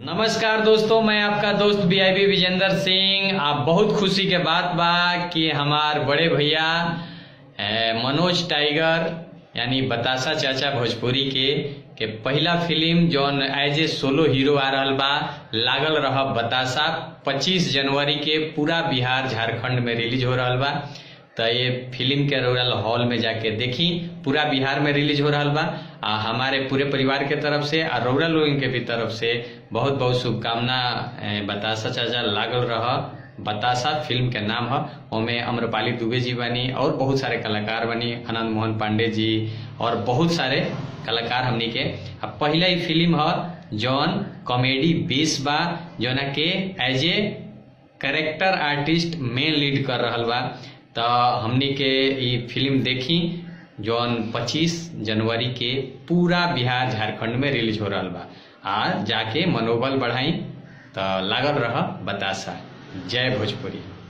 नमस्कार दोस्तों मैं आपका दोस्त वीआईपी विजेंद्र सिंह आप बहुत खुशी के बात बा कि हमार बड़े भैया ए, मनोज टाइगर यानी बतासा चाचा भोजपुरी के के पहला फिल्म जौन एज ए सोलो हीरो आ रहल बा लागल रह बतासा 25 जनवरी के पूरा बिहार झारखंड में रिलीज हो रहल बा तो ये फिल्म के रोल हॉल में जाके देखी पूरा बिहार में रिलीज हो रहा बा आ हमारे पूरे परिवार के तरफ से और रौरा लोगन के भी तरफ से बहुत बहुत शुभकामना ए, बतासा चाचा लागल रह बतासा फिल्म के नाम है ओमे अम्रपाली दुबे जी बनी और बहुत सारे कलाकार बनी आनंद मोहन पांडे जी और बहुत सारे कलाकार हमनी के अब पहला ही फिल्म है जौन कॉमेडी बेस बा जौना के as a character artist main lead कर रहल बा तो हमनी के ई फिल्म देखी जौन 25 जनवरी के पूरा बिहार झारखंड में रिलीज हो रहल बा आ जाके मनोबल बढ़ाई तो लागल रह बतासा जय भोजपुरी